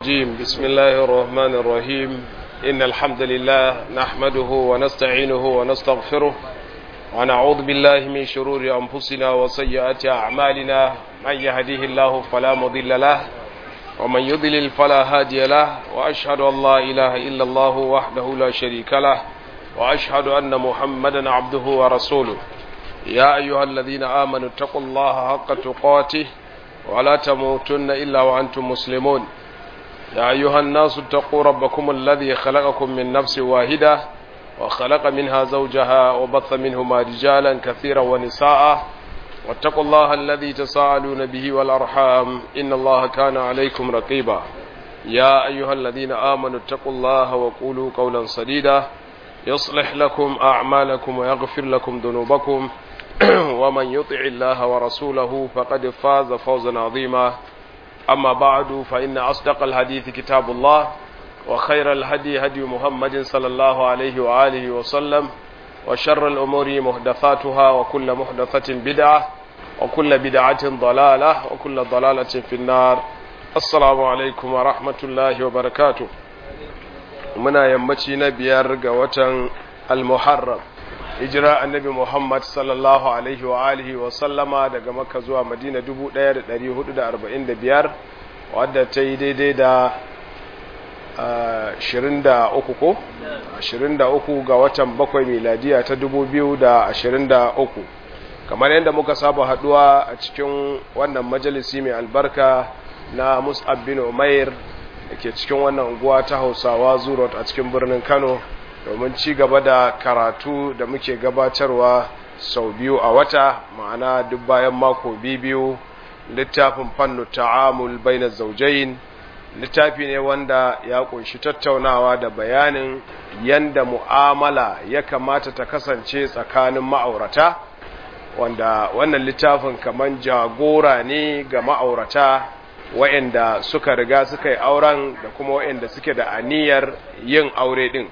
الرجيم بسم الله الرحمن الرحيم إن الحمد لله نحمده ونستعينه ونستغفره ونعوذ بالله من شرور أنفسنا وسيئات أعمالنا من يهديه الله فلا مضل له ومن يضلل فلا هادي له وأشهد أن لا إله إلا الله وحده لا شريك له وأشهد أن محمدا عبده ورسوله يا أيها الذين آمنوا اتقوا الله حق تقاته ولا تموتن إلا وأنتم مسلمون يا أيها الناس اتقوا ربكم الذي خلقكم من نفس واحدة وخلق منها زوجها وبث منهما رجالا كثيرا ونساء واتقوا الله الذي تساءلون به والأرحام إن الله كان عليكم رقيبا يا أيها الذين آمنوا اتقوا الله وقولوا قولا سديدا يصلح لكم أعمالكم ويغفر لكم ذنوبكم ومن يطع الله ورسوله فقد فاز فوزا عظيما أما بعد فإن أصدق الحديث كتاب الله وخير الهدي هدي محمد صلى الله عليه وآله وسلم وشر الأمور محدثاتها وكل محدثة بدعة وكل بدعة ضلالة وكل ضلالة في النار السلام عليكم ورحمة الله وبركاته muna yammaci na biyar ga watan al-muharram hijira annabi muhammad sallallahu alaihi wa alihi wa sallama daga makka zuwa madina 1445 wadda ta yi daidai da 23 ko 23 ga watan bakwai miladiya ta 2023 kamar yadda muka saba haduwa a cikin wannan majalisi mai albarka na mus'ab bin umair da ke cikin wannan unguwa ta hausawa zurot a cikin birnin kano domin ci gaba da karatu da muke gabatarwa sau biyu a wata ma'ana duk bayan mako biyu littafin fannu ta'amul baina zaujain littafi ne wanda ya kunshi tattaunawa da bayanin yanda mu'amala ya kamata ta kasance tsakanin ma'aurata wanda wannan littafin kaman jagora ne ga ma'aurata wa'anda suka riga suka yi auren da kuma wa'anda suke da aniyar yin aure din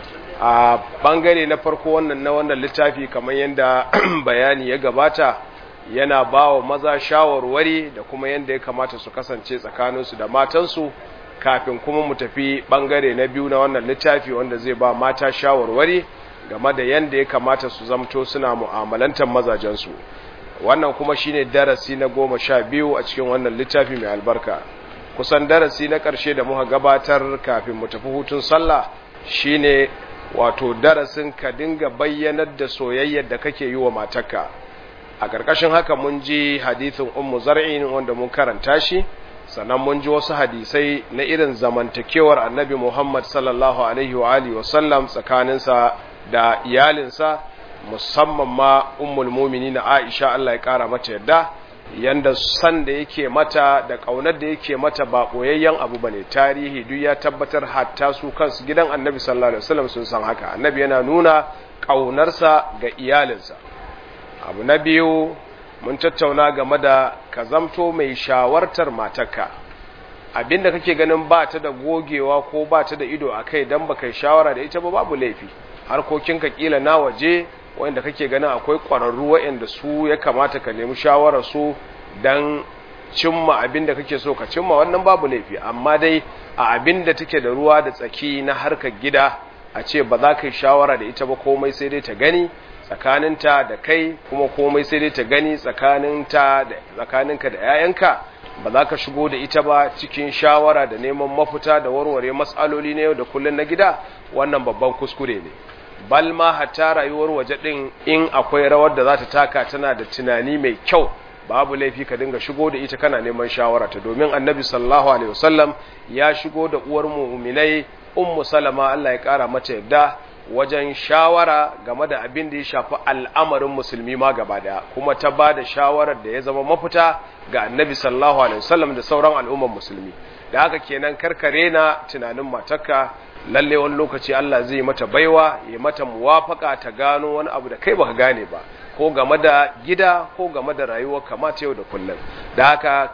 a bangare na farko wannan na wannan littafi kamar yadda bayani ya gabata yana ba wa maza shawarwari da kuma yadda ya kamata su kasance tsakaninsu da matansu kafin kuma mu tafi bangare na biyu na wannan littafi wanda zai ba mata shawarwari game da yadda ya kamata su zamto suna mu'amalantar mazajensu wannan kuma shine darasi na goma sha biyu a cikin wannan littafi mai albarka kusan darasi na ƙarshe da muka gabatar kafin mu tafi hutun sallah shine wato darasin ka dinga bayyanar da soyayyar da kake yi wa matarka a ƙarƙashin haka mun ji hadithin ummu zar'in wanda mun karanta shi sannan mun ji wasu hadisai na irin zamantakewar annabi muhammad sallallahu alaihi wa alihi wasallam tsakaninsa da iyalinsa musamman ma ummul na Aisha Allah ya kara mata yadda yanda san da yake mata da kaunar da yake mata ba boyayyen abu bane tarihi duk ya tabbatar hatta su kansu gidan Annabi sallallahu alaihi wasallam sun san haka Annabi yana nuna kaunarsa ga iyalinsa abu na biyu mun tattauna game da ka zamto mai shawartar matarka abinda kake ganin ba ta da gogewa ko ba ta da ido akai dan baka shawara da ita ba babu laifi harkokinka kila na waje wanda kake ganin akwai ƙwararru waɗanda su ya kamata ka nemi shawarar su don cimma abin da kake so ka cimma wannan babu laifi amma dai a abin da take da ruwa da tsaki na harkar gida a ce ba za ka yi shawara da ita ba komai sai dai ta gani tsakaninta da kai kuma komai sai dai ta gani tsakaninta da tsakaninka da 'ya'yanka ba za ka shigo da ita ba cikin shawara da neman mafita da warware matsaloli na yau da kullum na gida wannan babban kuskure ne bal ma hatta rayuwar waje din in akwai rawar da za ta taka tana da tunani mai kyau babu laifi ka dinga shigo da ita kana neman shawara ta domin annabi sallallahu alaihi wasallam ya shigo da uwar mu'minai ummu salama Allah ya kara mata yadda wajen shawara game da abin da ya shafi al'amarin musulmi ma gaba daya kuma ta ba da shawarar da ya zama mafita ga annabi sallallahu alaihi wasallam da sauran al'umman musulmi da haka kenan karkare na tunanin matarka lalle wani lokaci Allah zai mata baiwa ya mata muwafaka ta gano wani abu da kai baka gane ba ko game da gida ko game da rayuwar kamata yau da kullum da haka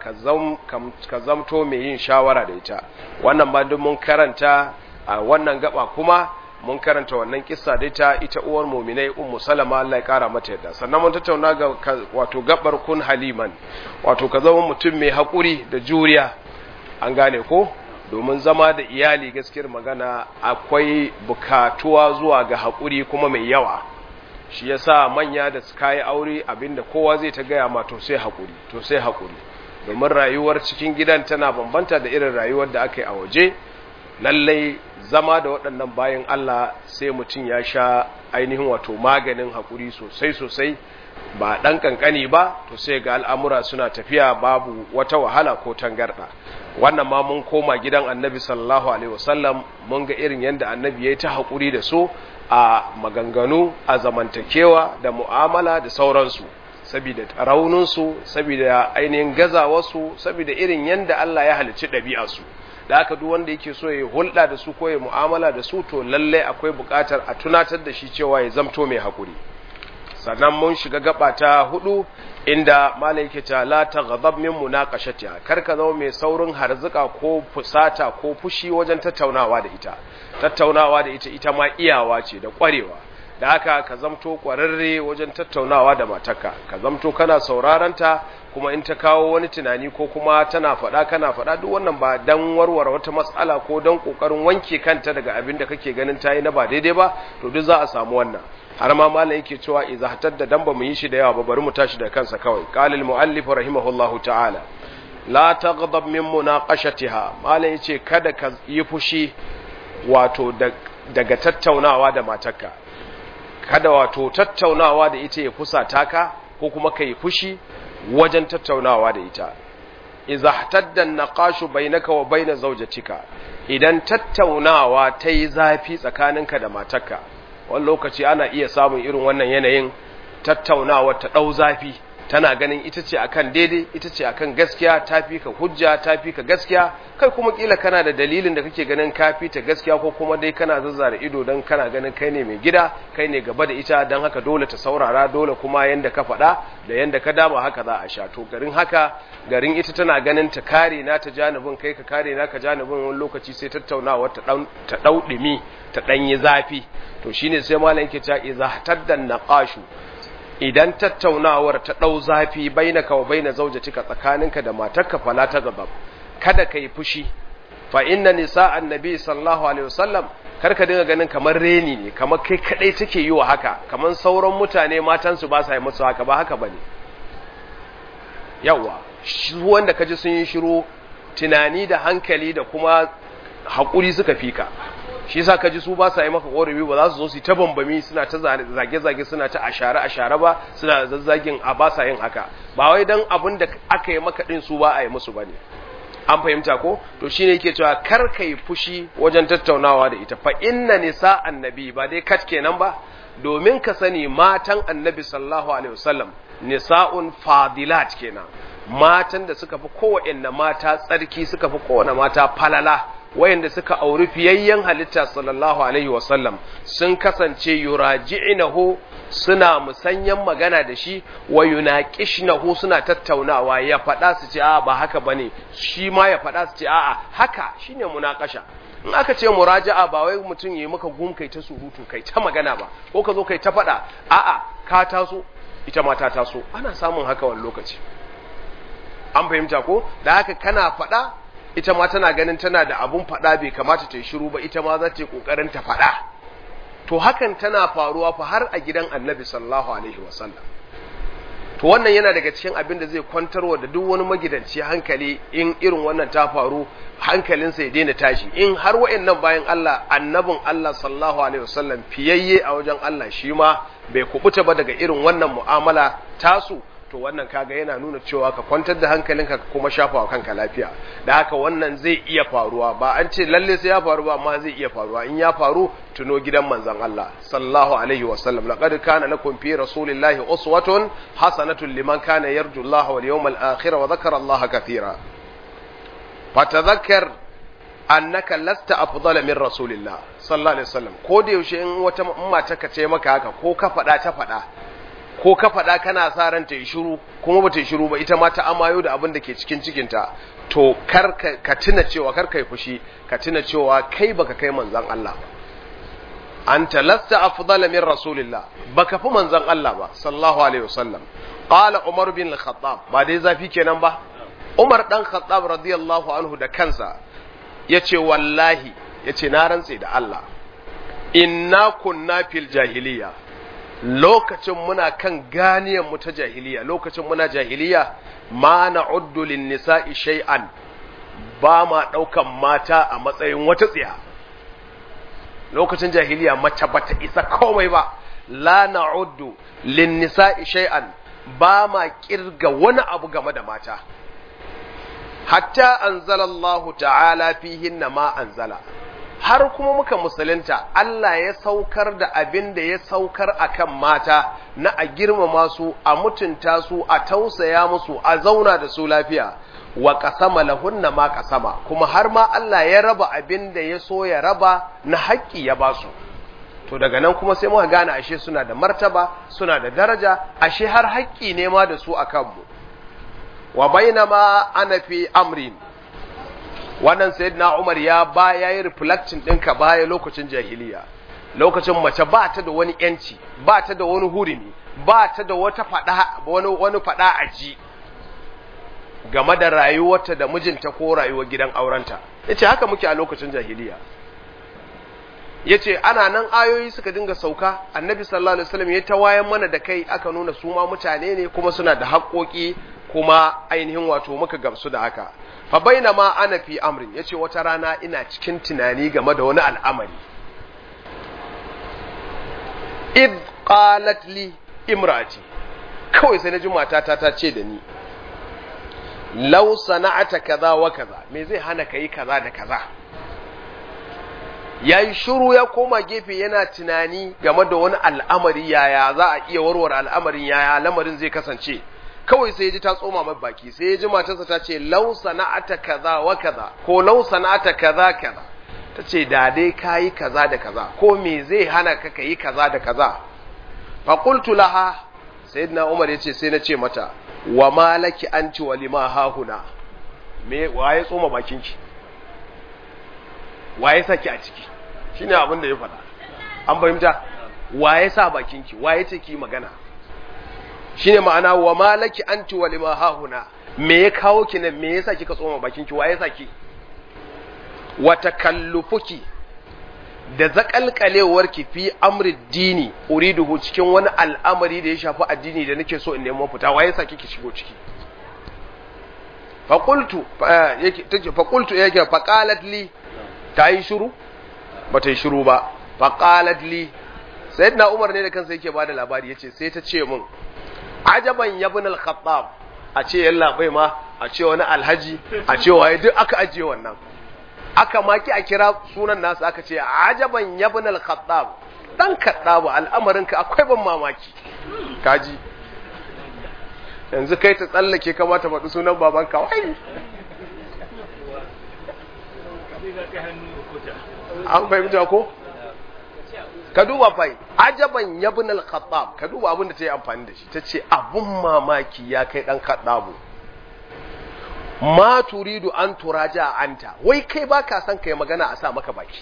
ka zamto mai yin shawara da ita wannan ba duk mun karanta a wannan gaba kuma mun karanta wannan kissa da ita ita uwar muminai ummu salama Allah ya kara mata yadda sannan mun tattauna ga wato gabar kun haliman wato ka zama mutum mai hakuri da juriya an gane ko domin zama da iyali gaskiyar magana akwai bukatuwa zuwa ga haƙuri kuma mai yawa shi yasa manya da suka yi aure abinda kowa zai ta gaya ma to sai haƙuri to sai haƙuri domin rayuwar cikin gidan tana bambanta da irin rayuwar da aka yi a waje lallai zama da waɗannan bayan Allah sai mutum ya sha ainihin wato maganin haƙuri sosai sosai ba ɗan ƙanƙani ba to sai ga al'amura suna tafiya babu wata wahala ko tangarɗa wannan ma mun koma gidan annabi sallallahu alaihi wasallam mun ga irin yadda annabi ya yi ta haƙuri da su a maganganu a zamantakewa da mu'amala da sauransu saboda rauninsu saboda ainihin gazawarsu saboda irin yadda Allah ya halicci ɗabi'arsu da haka duk wanda yake so ya hulɗa da su ko ya mu'amala da su to lallai akwai buƙatar a tunatar da shi cewa ya zamto mai haƙuri sannan mun shiga gaba ta hudu inda malai yake ta la taghadab min munaqashatiha kar ka zama mai saurin harzuka ko fusata ko fushi wajen tattaunawa da ita tattaunawa da ita ita ma iyawa ce da ƙwarewa da haka ka zamto ƙwararre wajen tattaunawa da matarka ka zamto kana sauraranta kuma in ta kawo wani tunani ko kuma tana faɗa kana faɗa duk wannan ba dan warware wata matsala ko dan ƙoƙarin wanke kanta daga abin da kake ganin ta yi na ba daidai ba to duk za a samu wannan har ma malam yake cewa idza hatadda dan ba mu yi shi da yawa ba bari mu tashi da kansa kawai qala al muallif rahimahullahu ta'ala la taghdab min munaqashatiha malam yace kada ka yi fushi wato daga tattaunawa da matarka kada wato tattaunawa da ita ya fusata ka ko kuma kai fushi wajen tattaunawa da ita idza hatadda naqashu bainaka wa baina zawjatika idan tattaunawa ta yi zafi tsakaninka da matarka wani lokaci ana iya samun irin wannan yanayin tattaunawa ta ɗau zafi tana ganin ita ce akan daidai ita ce akan gaskiya ta fi ka hujja ta fi ka gaskiya kai kuma kila kana da dalilin da kake ganin ka fi ta gaskiya ko kuma dai kana zazzara ido don kana ganin kai ne mai gida kai ne gaba da ita don haka dole ta saurara dole kuma yanda ka faɗa da yanda ka dama haka za a sha to garin haka garin ita tana ganin ta kare na ta janibin kai ka kare na ka janibin wani lokaci sai tattaunawa ta ɗau ɗumi ta ɗanyi zafi to shine sai malam yake cewa idza taddan naqashu idan tattaunawar ta ɗau zafi bainaka wa baina zaujatika tsakaninka da matarka fala ta gaba kada kai fushi fa inna nisa annabi sallallahu alaihi wasallam kar ka dinga ganin kamar reni ne kamar kai kadai take yi wa haka kamar sauran mutane matan su ba sa yi musu haka ba haka bane yawa shi wanda kaji sun yi shiru tunani da hankali da kuma hakuri suka fika shi yasa kaji su ba sa yi maka korafi ba za su zo su ta bambami suna ta zage-zage suna ta ashare-ashare ba suna zazzagin a ba sa yin haka ba wai dan abin da aka yi maka din su ba a yi musu bane an fahimta ko to shine yake cewa kar kai fushi wajen tattaunawa da ita fa inna nisa annabi ba dai kat kenan ba domin ka sani matan annabi sallallahu alaihi wasallam nisa'un fadilat kenan matan da suka fi kowanne mata tsarki suka fi kowanne mata falala wayanda suka auri fiyayyen halitta sallallahu alaihi wasallam sun kasance yuraji'inahu suna musanyan magana da shi wa yunaqishnahu suna tattaunawa ya faɗa su ce a ba haka bane shi ma ya faɗa su ce a'a haka shine munakasha in aka ce muraja'a ba wai mutum yayi maka gum kai ta surutu kai ta magana ba ko ka zo kai ta faɗa a'a ka taso ita ma ta taso ana samun haka wani lokaci an fahimta ko da haka kana faɗa ita ma tana ganin tana da abun faɗa bai kamata ta yi shiru ba ita ma za ta yi ƙoƙarin ta faɗa to hakan tana faruwa fa har a gidan annabi sallallahu alaihi wasallam to wannan yana daga cikin abin da zai kwantarwa da duk wani magidanci hankali in irin wannan ta faru hankalinsa ya daina tashi in har wa'annan bayan Allah annabin Allah sallallahu alaihi wasallam fiyayye a wajen Allah shi ma bai kubuta ba daga irin wannan mu'amala tasu to wannan kaga yana nuna cewa ka kwantar da hankalinka ka kuma shafa wa kanka lafiya da haka wannan zai iya faruwa ba an ce lalle sai ya faru ba amma zai iya faruwa in ya faru tuno gidan manzon Allah sallallahu alaihi wa sallam laqad kana lakum fi rasulillahi uswatun hasanatun liman kana yarju Allah wal yawmal akhir wa dhakara Allah kathira fatadhakkar annaka lasta afdala min rasulillah sallallahu alaihi wasallam ko da yaushe in wata mata ka ce maka haka ko ka faɗa ta faɗa ko ka faɗa kana sa ran ta yi shiru kuma ba ta yi shiru ba ita ma ta amayo da abin da ke cikin cikinta to kar ka tuna cewa kar kai fushi ka tuna cewa kai baka kai manzon Allah ba anta lasta afdala min rasulillah baka fi manzon Allah ba sallallahu alaihi wasallam qala umar bin al-khattab ba dai zafi kenan ba umar dan khattab radiyallahu anhu da kansa yace wallahi yace na rantse da Allah inna kunna fil jahiliya lokacin muna kan ganiyan mu ta jahiliya lokacin muna jahiliya ma na'uddu lin nisa'i shay'an ba ma daukan mata a matsayin wata tsiya lokacin jahiliya mace bata isa komai ba la na'uddu lin nisa'i shay'an ba ma kirga wani abu game da mata hatta anzala Allah ta'ala fihinna ma anzala har kuma muka musulunta Allah ya saukar da abin da ya saukar akan mata na a girmama su a mutunta su a tausaya musu a zauna da su lafiya wa kasama lahunna ma kasama kuma har ma Allah ya raba abin da ya so ya raba na haƙƙi ya basu to daga nan kuma sai muka gane ashe suna da martaba suna da daraja ashe har haƙƙi ne ma da su akan mu wa bainama ana fi amrin wannan sayyidina Umar ya ba yayi reflecting ɗinka baya lokacin jahiliya lokacin mace ba ta da wani yanci ba ta da wani hurumi ba ta da wata fada wani wani fada aji game da rayuwarta da mijinta ko rayuwar gidan aurenta yace haka muke a lokacin jahiliya yace ana nan ayoyi suka dinga sauka annabi sallallahu alaihi wasallam ya tawayan mana da kai aka nuna su ma mutane ne kuma suna da haƙoƙi kuma ainihin wato muka gamsu da haka fa bainama ana fi amrin yace wata rana ina cikin tunani game da wani al'amari id qalat li imrati kawai sai na ji matata ta ce da ni law sana'ata kaza wa kaza me zai hana kai kaza da kaza yayi shiru ya koma gefe yana tunani game da wani al'amari yaya za a iya warware al'amarin yaya lamarin zai kasance kawai sai ya ji ta tsoma mai baki sai ya ji matarsa ta ce lau sana'ata kaza wa kaza ko lau sana'ata kaza kaza ta ce da dai kayi kaza da kaza ko me zai hana ka kayi kaza da kaza fa qultu laha sayyidina umar yace sai na ce mata wa malaki anti wa lima hahuna me waye tsoma bakinki waye saki a ciki shine abin da ya faɗa an fahimta waye sa bakinki waye ce ki magana shine ma'ana wa malaki anti wa lima hahuna me ya kawo ki nan me yasa kika tsoma bakin ki waye saki wa takallufuki da zakalkalewar ki fi amri dini uriduhu cikin wani al'amari da ya shafi addini da nake so in nemo fita waye saki ki shigo ciki fa qultu yake tace fa qultu yake fa qalat li tayi shiru bata yi shiru ba fa qalat li sayyidina umar ne da kansa yake bada labari yace sai ta ce mun ajaban yabin al-khattab a ce yalla bai ma a ce wani alhaji a ce waye duk aka ajiye wannan aka maki a kira sunan nasu aka ce ajaban yabin al-khattab dan khattab al'amarin ka akwai ban mamaki kaji yanzu kai ta tsallake kamata faɗi sunan baban ka wai an fahimta ko ka duba fai ajaban yabin al-khattab ka duba abin da ta yi amfani da shi ta ce abun mamaki ya kai dan khattabu ma turidu an turaja anta wai kai baka son kai magana a sa maka baki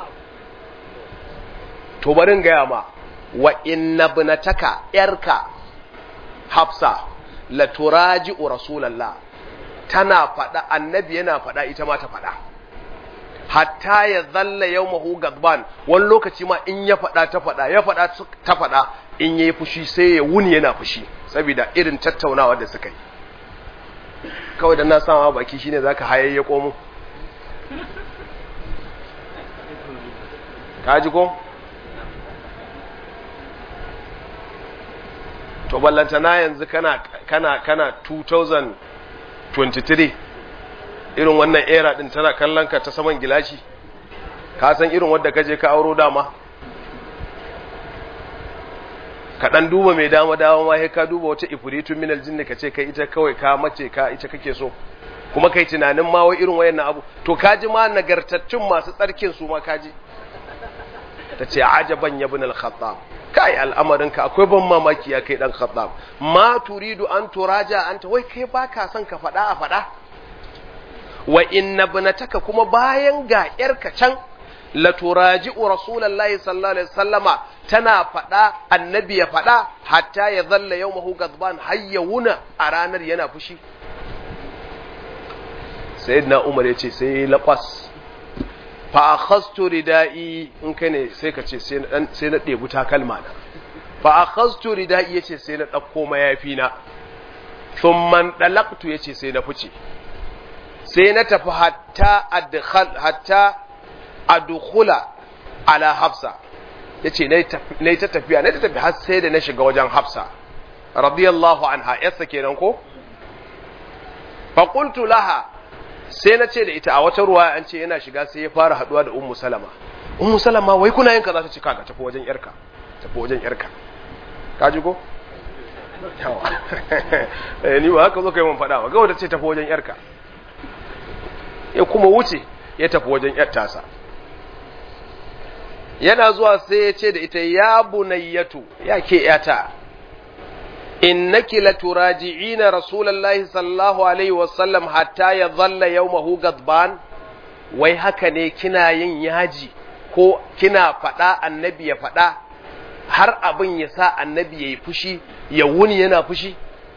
to barin gaya ma wa inna ibnataka yarka hafsa la turaji'u rasulullah tana faɗa annabi yana faɗa ita ma ta faɗa hatta ya zalla yau mahu gadban wani lokaci ma in ya faɗa ta faɗa ya faɗa ta faɗa in ya yi fushi sai ya wuni yana fushi saboda irin tattaunawa da suka yi kawai da na sama baki shine za ka hayayya komo ka ji ko? to ballantana yanzu kana kana kana 2023 irin wannan era din tana kallon ka ta saman gilashi ka san irin wadda ka je ka auro dama ka dan duba mai dama dama ma sai ka duba wata ifritun minal jinni ka ce kai ita kawai ka mace ka ita kake so kuma kai tunanin ma wai irin wayannan abu to kaji ma nagartattun masu tsarkin su ma kaji ta ce ajaban yabin al-khattab kai al'amarinka akwai ban mamaki ya kai dan khattab ma turidu an turaja anta wai kai baka son ka faɗa a faɗa wa inna ibnataka kuma bayan ga yarka can la turaji'u rasulullahi sallallahu alaihi wasallama tana faɗa annabi ya faɗa hatta ya zalla yawmahu gadban hayyuna a ranar yana fushi sayyidina umar yace sai laqas fa akhadtu ridai in kai ne sai ka ce sai na dan sai na debu takalma na fa akhadtu ridai yace sai na dauko mayafi na thumma dalaqtu yace sai na fice sai na tafi hatta adkhal hatta adkhula ala hafsa yace nayi nayi ta tafiya nayi ta tafi har sai da na shiga wajen hafsa radiyallahu anha yassa kenan ko fa qultu laha sai na ce da ita a wata ruwa an ce yana shiga sai ya fara haduwa da ummu salama ummu salama wai kuna yin kaza ta ce kaga tafi wajen yarka tafi wajen yarka ka ji ko yawa eh ni ba haka zo kai mun fada ba ga wata ce tafi wajen yarka ya kuma wuce ya tafi wajen yar tasa yana zuwa sai ya ce da ita ya bunayyatu ya ke yata innaki laturaji'ina rasulullahi sallallahu alaihi wasallam hatta ya zalla yawmahu gadban wai haka ne kina yin yaji ko kina faɗa annabi ya faɗa har abin ya sa annabi ya yi fushi ya wuni yana fushi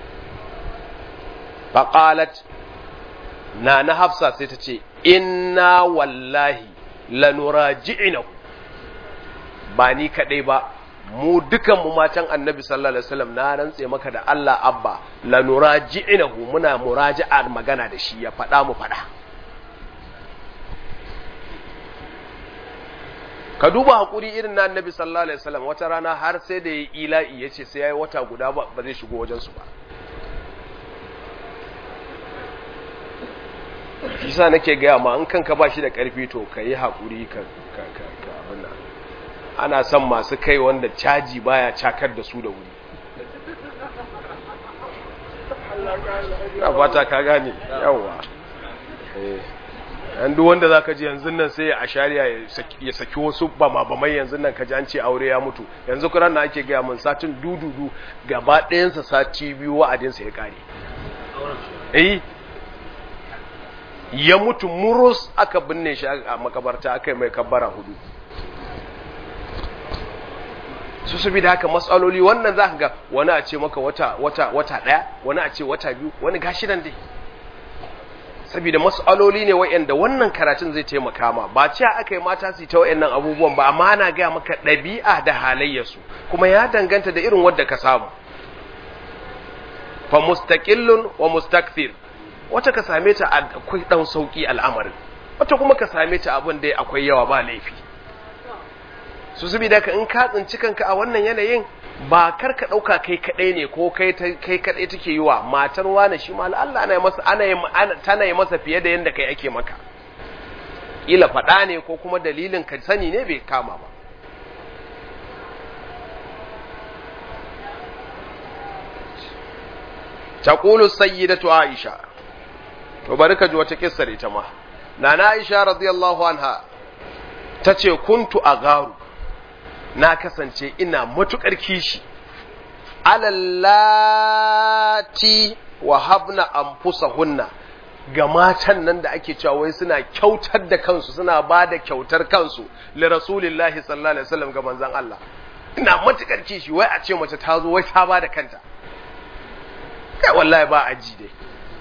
faƙalat na na hafsa sai ta ce inna wallahi lanuraji'inahu ba ni kaɗai ba mu dukan mu matan annabi sallallahu alaihi wasallam na rantse maka da Allah abba la nuraji'inahu muna muraji'ar magana da shi ya faɗa mu faɗa ka duba hakuri irin na annabi sallallahu alaihi wasallam wata rana har sai da yayi ila'i yace sai yayi wata guda ba ba zai shigo wajen su ba kisa nake gaya ma an kanka ba shi da karfi to ka yi hakuri ka ka ka abin nan ana son masu kai wanda caji baya cakar da su da wuri na fata ka gane yawa yan duk wanda za ka ji yanzu nan sai a shari'a ya saki wasu bama-bamai yanzu nan ka ji an ce aure ya mutu yanzu kuran na ake gaya min satin dududu gaba ɗayansa sati biyu wa'adinsa ya ƙare eh ya mutu murus aka binne shi a makabarta aka yi mai kabbara hudu su su bi da haka matsaloli wannan za ka ga wani a ce maka wata wata wata ɗaya wani a ce wata biyu wani gashi nan dai saboda matsaloli ne wa'anda wannan karatun zai taimaka ma ba cewa aka yi mata su ta wa'annan abubuwan ba amma ana gaya maka ɗabi'a da halayyarsu kuma ya danganta da irin wadda ka samu fa mustaqillun wa mustakthir wata ka same ta akwai dan sauki al'amarin wata kuma ka same ta abin da akwai yawa ba laifi su zubi da ka in ka tsinci kanka a wannan yanayin ba kar ka ɗauka kai kaɗai ne ko kai kai kaɗai take yi wa matar wani shi ma Allah ana masa ana tana yi masa fiye da yanda kai ake maka ila faɗa ne ko kuma dalilin ka sani ne bai kama ba taqulu sayyidatu aisha to bari ka ji wata kissar ita ma nana aisha radiyallahu anha tace kuntu agaru na kasance ina matuƙar kishi alallati wa habna anfusahunna ga matan nan da ake cewa wai suna kyautar da kansu suna ba da kyautar kansu li rasulillahi sallallahu alaihi wasallam ga manzon Allah ina matuƙar kishi wai a ce mace ta zo wai ta ba da kanta kai wallahi ba aji dai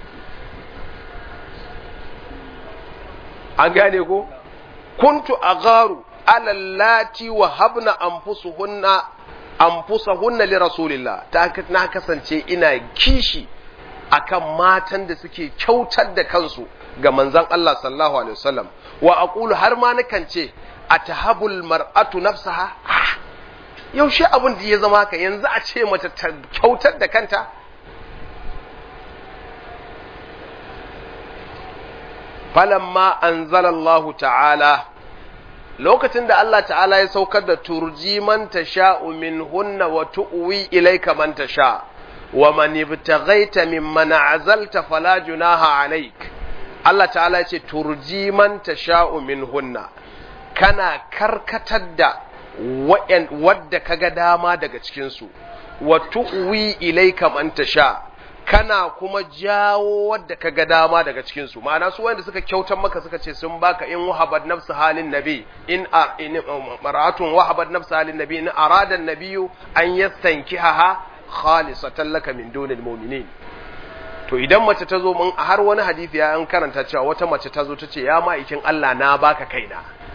an gane ko kuntu agaru alallati wa habna anfusuhunna anfusahunna li rasulillah ta na kasance ina kishi akan matan da suke kyautar da kansu ga manzon Allah sallallahu alaihi wasallam wa aqulu har ma nakan ce atahabul mar'atu nafsaha yaushe abin da ya zama haka yanzu a ce mace ta kyautar da kanta falamma anzalallahu ta'ala lokacin da Allah ta'ala ya saukar da turji man tasha'u minhunna wa tu'wi ilayka man tasha wa man ibtaghaita mimman azalta fala junaha alayk Allah ta'ala ya ce turji man tasha'u minhunna kana karkatar da wadda kaga dama daga cikin su wa tu'wi ilayka man tasha kana kuma jawo wadda ka ga dama daga cikin su ma'ana su wanda suka kyautar maka suka ce sun baka in wahabat nafsu halin nabi in maratun wahabat nafsu halin nabi in arada nabiyu an yastankihaha khalisatan laka min dunil mu'minin to idan mace ta zo mun har wani hadisi ya an karanta cewa wata mace ta zo ta ce ya ma'aikin Allah na baka kaina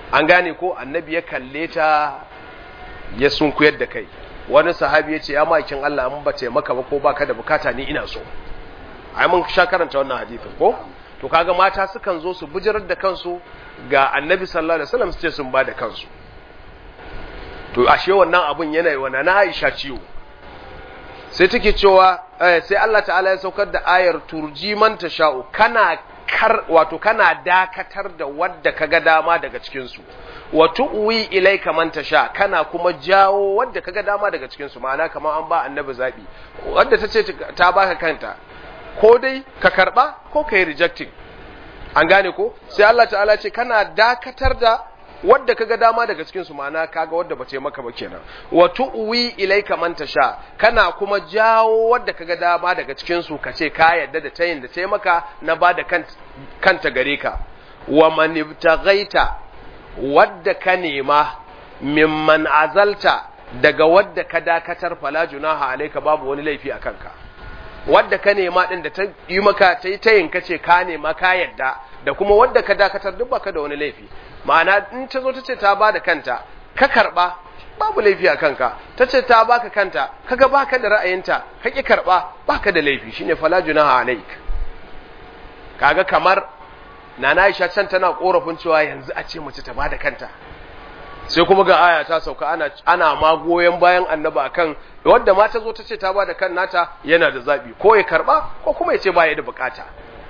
an gane ko annabi ya kalle ta ya sunkuyar da kai wani sahabi ya ce ya makin Allah an ba maka ba ko baka da bukata ni ina so ai mun sha karanta wannan hadisin ko to kaga mata sukan zo su bujirar da kansu ga annabi sallallahu alaihi wasallam su ce sun ba da kansu to ashe wannan abun yana yi wa na Aisha ciwo sai take cewa sai Allah ta'ala ya saukar da ayar turji man tasha'u kana kar wato kana dakatar da wadda kaga dama daga cikin su wa tu'wi ilayka man tasha kana kuma jawo wadda kaga dama daga cikin su ma'ana kamar an ba annabi zabi wadda tace ta baka kanta ko dai ka karba ko kai rejecting an gane ko sai Allah ta'ala ce kana dakatar da wadda kaga dama daga cikin su ma'ana kaga wadda bace maka ba kenan wa tu'wi ilayka man tasha kana kuma jawo wadda kaga dama daga cikin su kace ka yadda da tayin da tayi maka na bada kanta gare ka wa man ibtaghaita wadda ka nema mimman azalta daga wadda ka dakatar fala junaha alayka babu wani laifi akan ka wadda ka nema din da ta yi maka tayi tayin kace ka nema ka yadda da kuma wadda ka dakatar duk baka da wani laifi ma'ana in ta zo ta ce ta ba da kanta ka karɓa babu laifi a kanka ta ce ta baka kanta kaga baka da ra'ayinta ka ki karɓa baka da laifi shine fala junaha alaik kaga kamar nana Aisha can tana korafin cewa yanzu a ce mace ta ba da kanta sai kuma ga aya ta sauka ana ana ma goyen bayan annaba akan wanda ma ta zo ta ce ta ba da kan nata yana da zabi ko ya karɓa ko kuma ya ce ba ya da bukata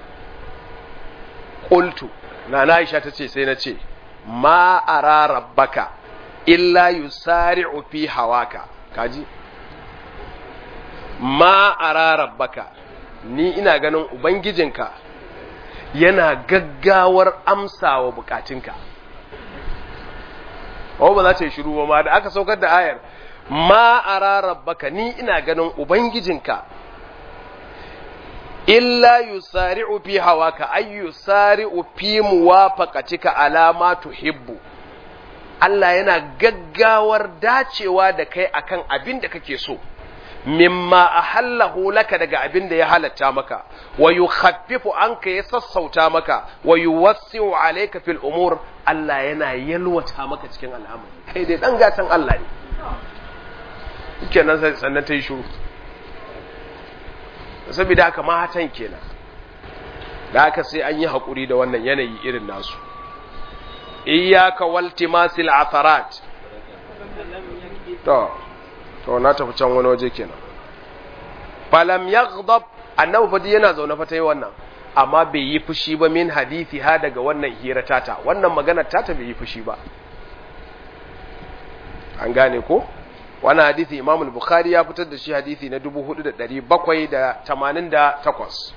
qultu nana Aisha ta ce sai na ce ma ara rabbaka illa yusari'u fi hawaka kaji ma ara rabbaka ni ina ganin ubangijinka yana gaggawar amsawa bukatunka oh ba za ta yi shiru ba ma da aka saukar da ayar ma ara rabbaka ni ina ganin ubangijinka illa yusari'u fi hawaka ay yusari'u fi muwafaqatika ala ma tuhibbu Allah yana gaggawar dacewa da kai akan abin da kake so mimma ahallahu laka daga abin da ya halatta maka wa yukhaffifu anka ya sassauta maka wa yuwassi'u alayka fil umur Allah yana yalwata maka cikin al'amari kai dai dan gatan Allah ne kenan sannan ta yi shuru saboda haka matan kenan da haka sai an yi haƙuri da wannan yanayi irin nasu iyaka waltimasil atharat to to na tafi can wani waje kenan falam yaghdab annabi fadi yana zaune fa tayi wannan amma bai yi fushi ba min hadisi ha daga wannan hira tata wannan magana tata bai yi fushi ba an gane ko wannan hadisi Imam al-Bukhari ya fitar da shi hadisi na 4788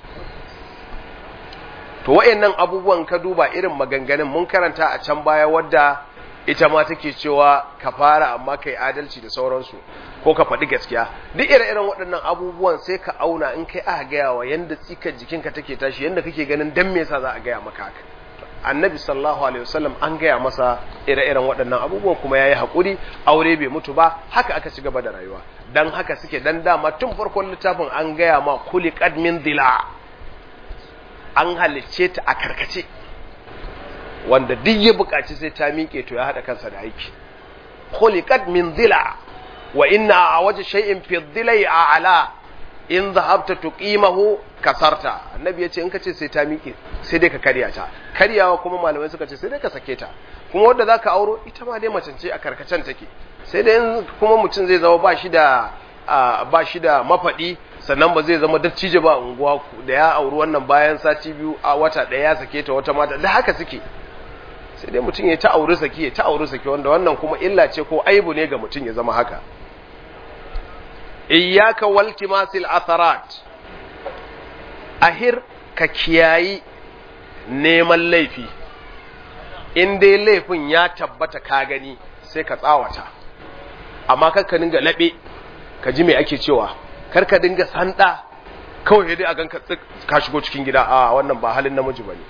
to wayannan abubuwan ka duba irin maganganun mun karanta a can baya wadda ita ma take cewa ka fara amma kai adalci da sauransu ko ka faɗi gaskiya duk ire-iren waɗannan abubuwan sai ka auna in kai aka gaya wa yanda tsikar jikinka take tashi yanda kake ganin dan me yasa za a gaya maka haka annabi sallallahu alaihi wasallam an gaya masa ire-iren waɗannan abubuwan kuma yayi hakuri aure bai mutu ba haka aka ci gaba da rayuwa dan haka suke dan dama tun farkon littafin an gaya ma khuliqat min dila an halicce ta a karkace wanda duk ya buƙaci sai ta miƙe to ya haɗa kansa da aiki khuliqat min dila wa inna a waje shay'in fi dhilai a'la in zahabta tuqimahu kasarta annabi yace in kace sai ta miƙe sai dai ka karya ta karyawa kuma malamai suka ce sai dai ka sake ta kuma wanda zaka auro ita ma dai macen ce a karkacen take sai dai kuma mutum zai zama ba shi da ba shi da mafadi sannan ba zai zama dattijo ba unguwa da ya auri wannan bayan sati biyu a wata ɗaya ya sake ta wata mata da haka suke sai dai mutum ya ta auri saki ya ta auri saki wanda wannan kuma illa ce ko aibu ne ga mutum ya zama haka iyyaka waltimasil atharat ahir ka kiyayi neman laifi in dai laifin ya tabbata ka gani sai ka tsawata amma kar ka dinga labe ka ji me ake cewa kar ka dinga sanda kawai dai a ganka ka shigo cikin gida a wannan ba halin namiji bane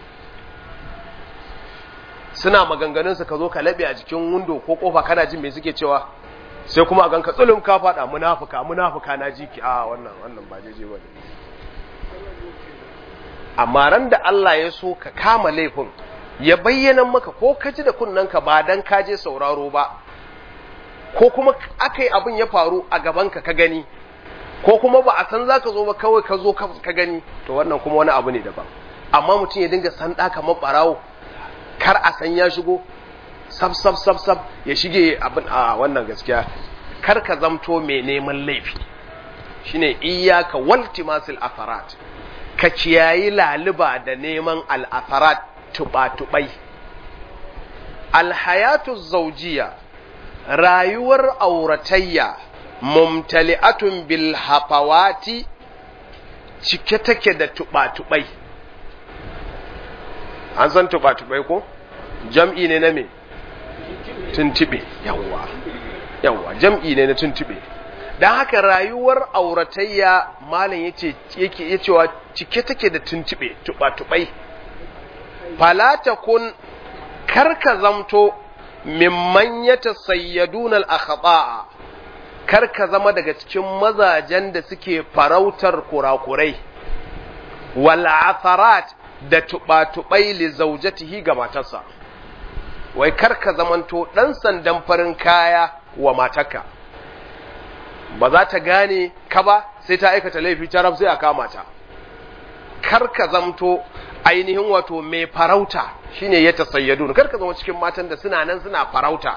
suna maganganun su ka zo ka labe a jikin window ko kofa kana jin me suke cewa sai kuma a ganka tsulum ka fada munafuka munafuka na jiki a wannan wannan ba jeje bane amma ran da Allah ya so ka kama laifin ya bayyana maka ko ka ji da kunnanka ba dan ka je sauraro ba ko kuma aka yi abin ya faru a gabanka ka gani ko kuma ba a san za ka zo ba kawai ka zo ka gani to wannan kuma wani abu ne daban amma mutum ya dinga san ɗa kamar ɓarawo kar a san ya shigo sab sab sab sab ya shige abin a wannan gaskiya kar ka zamto mai neman laifi shine iyyaka waltimasil afarat ka kiyayi laliba da neman al'afarat tuba-tubai alhayatu zaujiya rayuwar auratayya mumtali'atun bil hafawati cike take da tuba-tubai an san tuba-tubai ko jam'i ne na me tuntube yawwa yawwa jam'i ne na tuntube dan haka rayuwar auratayya malam yace yake yacewa cike take da tuntube tuba-tubai fala takun karka zamto mimman yatasayyaduna al-akhta'a karka zama daga cikin mazajen da suke farautar kurakurai wal atharat da tuba-tubai li zaujatihi ga matarsa wai karka zamanto dan sandan farin kaya wa matarka ba za ta gane ka ba sai ta aikata laifi ta sai a kama ta karka zamto ainihin wato mai farauta shine ya tasayyadu karka zama cikin matan da suna nan suna farauta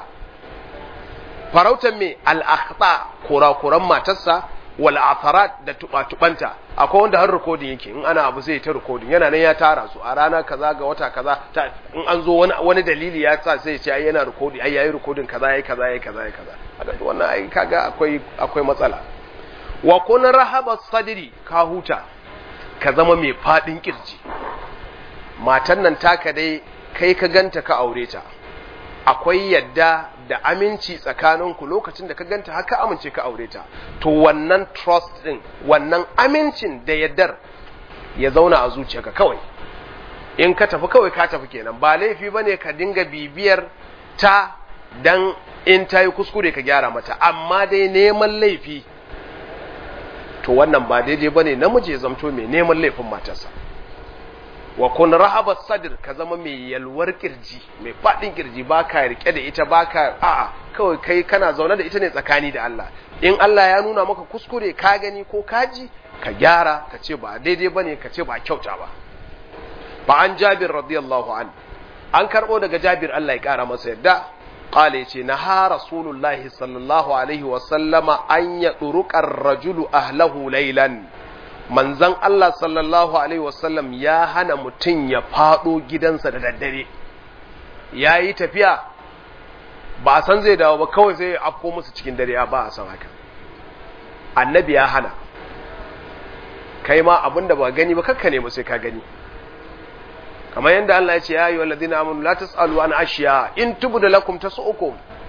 farautan mai al'akhta kurakuran matarsa wal atharat da tuba-tubanta akwai wanda har rikodin yake in ana abu zai ta rikodin yana nan ya tara su a rana kaza ga wata kaza in an zo wani wani dalili ya sa sai ce ai yana rikodin ai yayi rikodin kaza yayi kaza yayi kaza yayi kaza haka wannan ai kaga akwai akwai matsala wa kun rahaba sadri ka huta ka zama mai fadin kirji matan nan taka dai kai ka ganta ka aure ta akwai yadda da aminci tsakaninku lokacin da ka ganta haka amince ka aure ta to wannan trust din wannan amincin da yaddar ya zauna a zuciyarka kawai in ka tafi kawai ka tafi kenan ba laifi bane ka dinga bibiyar ta dan in ta yi kuskure ka gyara mata amma dai neman laifi to wannan ba daidai bane namiji ya zamto mai neman laifin matarsa wa kun rahaba sadr ka zama mai yalwar kirji mai fadin kirji baka rike da ita baka a'a kawai kai kana zaune da ita ne tsakani da Allah in Allah ya nuna maka kuskure ka gani ko kaji ka gyara ka ce ba daidai bane ka ce ba kyauta ba ba an Jabir radiyallahu an an karbo daga Jabir Allah ya kara masa yadda qala yace naha rasulullahi sallallahu alaihi wa sallama an yadruqa ar-rajulu ahlahu laylan manzan Allah sallallahu Alaihi wasallam ya hana mutum ya faɗo gidansa da daddare, ya yi tafiya ba a san zai dawo ba kawai sai ya afko musu cikin dare ba a san haka. Annabi ya hana, kai ma abin da ba gani ba kakka ne sai ka gani. Kamar yadda Allah ya ce, ya yi wa ladina amunu la tas'alu an ashiya in tubu da lakum ta su'ukum.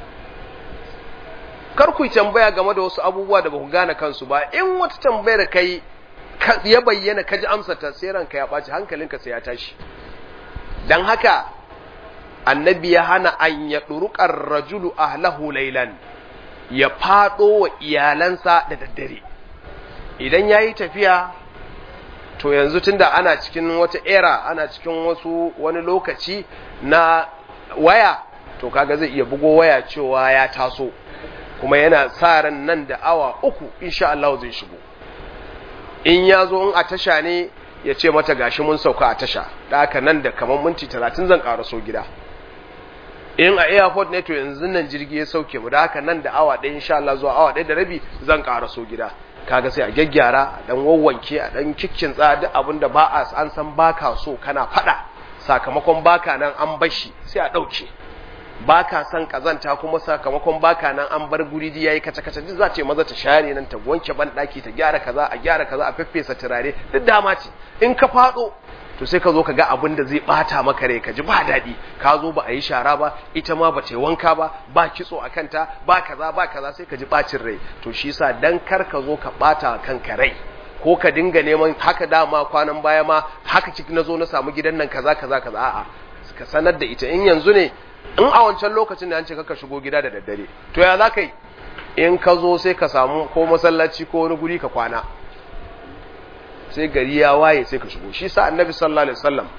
Kar ku tambaya game da wasu abubuwa da ba ku gane kansu ba, in wata tambayar kai ya bayyana ka ji amsata sai ranka ya ɓaci hankalinka sai ya tashi don haka annabi ya hana an ya ɗuruƙar rajulu ahlahu lailan ya faɗo wa iyalansa da daddare idan ya yi tafiya to yanzu tunda ana cikin wata era ana cikin wasu wani lokaci na waya to kaga zai iya bugo waya cewa ya taso kuma yana sa ran nan da awa uku insha Allah zai shigo in ya zo in a tasha ne ya ce mata gashi mun sauka a tasha da haka nan da kamar minti talatin zan so gida in a airport ne to yanzu nan jirgi ya sauke mu da haka nan da awa ɗaya insha Allah zuwa awa ɗaya da rabi zan so gida kaga sai a gyaggyara a dan wawwanke a dan kikkin tsaya duk abin da ba a an san baka so kana faɗa sakamakon baka nan an bashi sai a ɗauke baka san kazanta kuma sakamakon baka nan an bar guri di yayi kace kace duk za ta maza ta share nan ta wanke ban daki ta gyara kaza a gyara kaza a feffesa turare duk dama ce in ka fado to sai ka zo ka ga abin da zai bata maka rai ka ji ba daɗi ka zo ba a yi shara ba ita ma ba ta yi wanka ba ba kitso a kanta ba kaza ba kaza sai ka ji bacin rai to shi yasa dan kar ka zo ka bata kanka rai ko ka dinga neman haka dama kwanan baya ma haka ciki na zo na samu gidan nan kaza kaza kaza a'a ka sanar da ita in yanzu ne in a wancan lokacin da an ce ka shigo gida da daddare to ya za ka yi in ka zo sai ka samu ko masallaci ko wani guri ka kwana sai gari ya waye sai ka shigo shi sa annabi sallallahu alaihi wasallam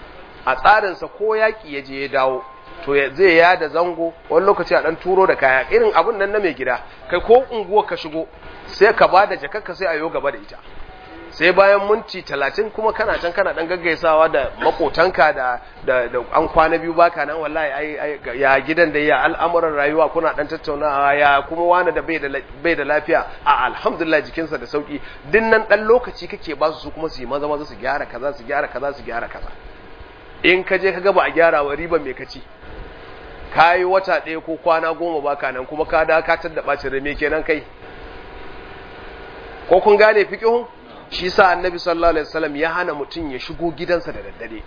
a tsarinsa ko yaƙi ya je ya dawo to zai ya da zango wani lokaci a ɗan turo da kaya irin abun nan na mai gida kai ko unguwa ka shigo sai ka ba da jakarka sai a yo gaba da ita sai bayan minti talatin kuma kana can kana dan gaggaisawa da makotanka da da da an kwana biyu baka nan wallahi ai ya gidan da ya al'amuran rayuwa kuna dan tattaunawa ya kuma wani da bai da bai da lafiya a alhamdulillah jikinsa da sauki dinnan dan lokaci kake ba su kuma su yi maza maza su gyara kaza su gyara kaza su gyara kaza in ka je ka ga ba a gyara wa riban me kaci kayi wata ɗaya ko kwana goma baka nan kuma ka da ka tadda bacin rame kenan kai ko kun gane fiqhun shi sa annabi sallallahu alaihi wasallam ya hana mutum ya shigo gidansa da daddare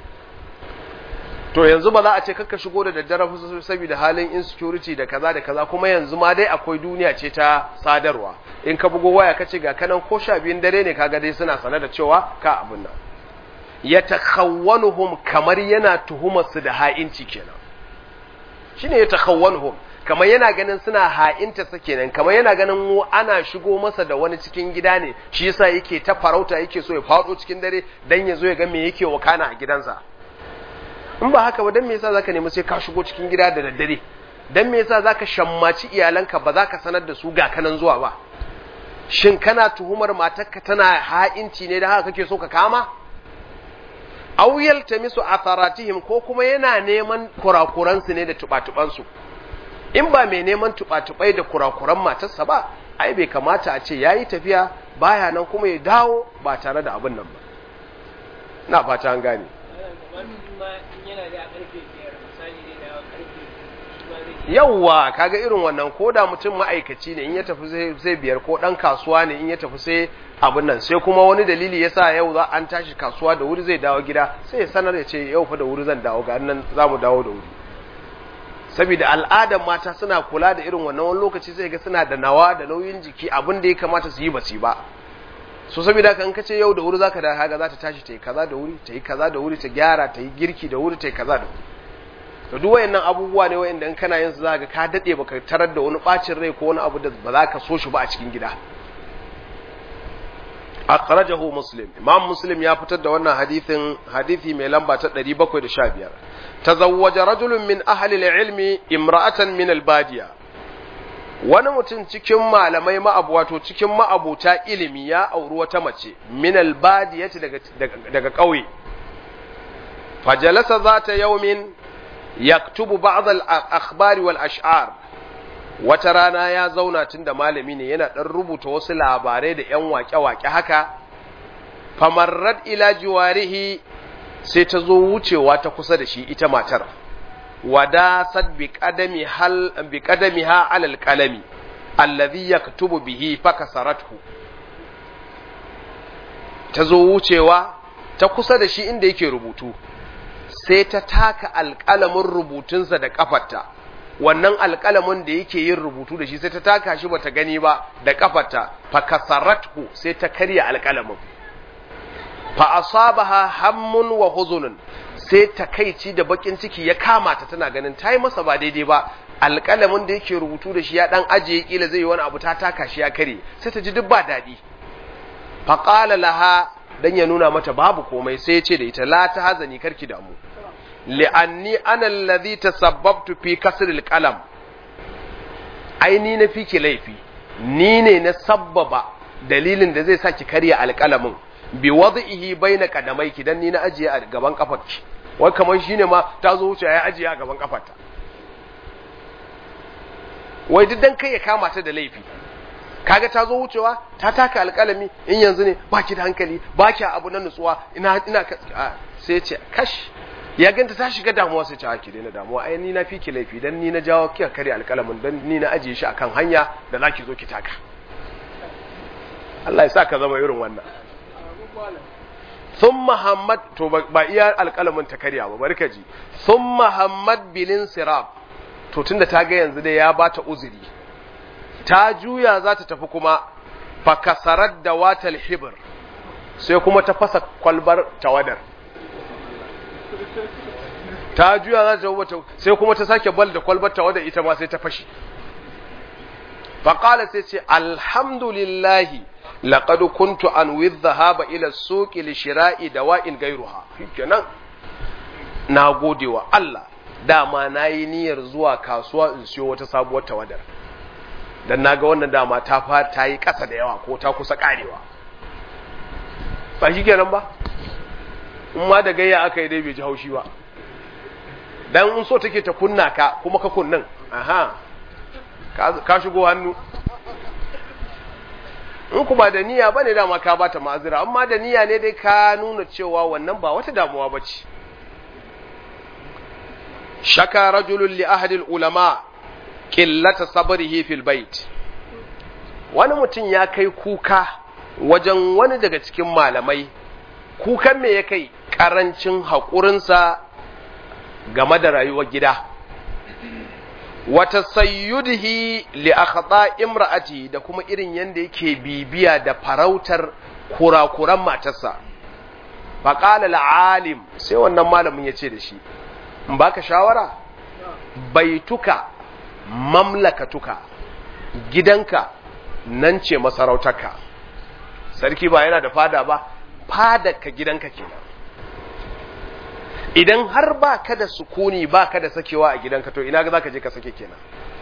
to yanzu ba za a ce kakka shigo da daddare saboda halin insecurity da kaza da kaza kuma yanzu ma dai akwai duniya ce ta sadarwa in ka bugo waya kace ga kanan ko sha biyun dare ne kaga dai suna sanar da cewa ka abun nan ya takhawwanuhum kamar yana tuhumar su da ha'inci kenan shine ya takhawwanuhum kamar yana ganin suna ha'inta sa kenan kamar yana ganin mu ana shigo masa da wani cikin gida ne shi yasa yake ta farauta yake so ya fado cikin dare dan ya zo ya ga me yake wakana a gidansa in ba haka ba dan me yasa zaka nemi sai ka shigo cikin gida da daddare dan me yasa zaka shammaci iyalanka ba za ka sanar da su ga kanan zuwa ba shin kana tuhumar matarka tana ha'inci ne da haka kake so ka kama aw yaltamisu atharatihim ko kuma yana neman kurakuransu ne da tubatubansu in ba mai neman tuba-tubai da kurakuran matarsa ba ai bai kamata a ce yayi tafiya baya nan kuma ya dawo ba tare da abin nan ba na fata an gane yawwa kaga irin wannan ko da mutum ma'aikaci ne in ya tafi zai biyar ko dan kasuwa ne in ya tafi sai abin nan sai kuma wani dalili yasa yau za an tashi kasuwa da wuri zai dawo gida sai ya sanar ya ce yau fa da wuri zan dawo ga nan za mu dawo da wuri saboda al'adar mata suna kula da irin wannan wani lokaci sai ga suna da nawa da nauyin jiki abin da ya kamata su yi ba su ba so saboda haka in ka ce yau da wuri zaka da haga za ta tashi ta yi kaza da wuri ta yi kaza da wuri ta gyara ta yi girki da wuri ta yi kaza da wuri to duk wayannan abubuwa ne wayanda in kana yin su zaka ka dade baka tarar da wani bacin rai ko wani abu da ba za ka so shi ba a cikin gida akhrajahu muslim imam muslim ya fitar da wannan hadithin hadithi mai lamba ta 715 tazawwaja rajulun min ahli al-ilmi imra'atan min al-badiya wani mutum cikin malamai ma'abu wato cikin ma'abuta ilimi ya auri wata mace min al-badiyati daga daga kauye fajalasa zata yawmin yaktubu ba'd al-akhbari wal ash'ar wata rana ya zauna tun da malami ne yana ɗan rubuta wasu labarai da ‘yan waƙe-waƙe haka, famarrad ila jiwarihi sai ta zo wucewa ta kusa da shi ita matar, wadasad bi ƙadami ha alal ƙalami, allazi ya tubu bihi faka saratu. Ta zo wucewa ta kusa da shi inda yake rubutu, sai ta taka alƙalamin rubutunsa da ƙafarta. wannan alƙalamin da yake yin rubutu da shi sai ta taka shi bata gani ba da kafarta fa kasaratu sai ta karya alƙalamin fa asabaha hammun wa huzunun sai takaici da bakin ciki ya kama ta tana ganin tayi masa ba daidai ba alƙalamin da yake rubutu da shi ya dan ajiye kila zai yi wani abu ta taka shi ya kare sai ta ji duk ba daɗi fa qala laha dan ya nuna mata babu komai sai ya ce da ita la ta hazani karki damu li'anni ana allazi tasabbabtu fi kasril qalam ai ni na fiki laifi ni ne na sabbaba dalilin da zai saki karya alqalamin bi wad'ihi baina qadamaiki dan ni na ajiye a gaban kafarki wai kamar shine ma ta zo wuce ya ajiye a gaban kafarta wai duk dan kai ya kama ta da laifi kaga ta zo wucewa ta taka alƙalami in yanzu ne baki da hankali baki abu na nutsuwa ina ina sai ce kash ya ganta ta shiga damuwa sai ce a ki daina damuwa ai ni na fi ki laifi dan ni na jawo kika kare alƙalamin dan ni na ajiye shi akan hanya da zaki zo ki taka Allah ya sa ka zama irin wannan sun Muhammad to ba iya alƙalamin ta karya ba bari ka ji sun Muhammad bilin sirab to tunda ta ga yanzu dai ya bata uzuri ta juya za ta tafi kuma fakasarar da watal hibir sai kuma ta fasa kwalbar tawadar ta juya za ta wata sai kuma ta sake bal da kwalbar tawadar ita ma sai ta fashi faƙala sai ce alhamdulillahi laƙadu kuntu an dhahaba ila suqi li shira'i dawa'in gairuha kenan na gode wa Allah dama na yi niyyar zuwa kasuwa in siyo wata sabuwar tawadar dan na ga wannan dama ta fa ta yi ƙasa da yawa ko ta kusa ƙarewa ba shi kenan ba in ma da gayya aka yi dai bai ji haushi ba dan in so take ta kunna ka kuma ka kunnan aha ka shigo hannu in kuma da niyya bane dama ka bata ma'azira amma da niyya ne dai ka nuna cewa wannan ba wata damuwa bace shaka rajulun li ahadi ulama qillata sabrihi fil bait wani mutum ya kai kuka wajen wani daga cikin malamai kukan me ya kai karancin haƙurinsa game da rayuwar gida wata sayyudihi li akhata imra'ati da kuma irin yanda yake bibiya da farautar kurakuran matarsa faqala al-alim sai wannan malamin yace da shi in baka shawara baituka mamlakatuka gidanka nan ce masarautarka sarki ba yana da fada ba fadarka gidanka kenan idan har ba ka da sukuni ba ka da sakewa a gidanka to ina za ka je ka sake kenan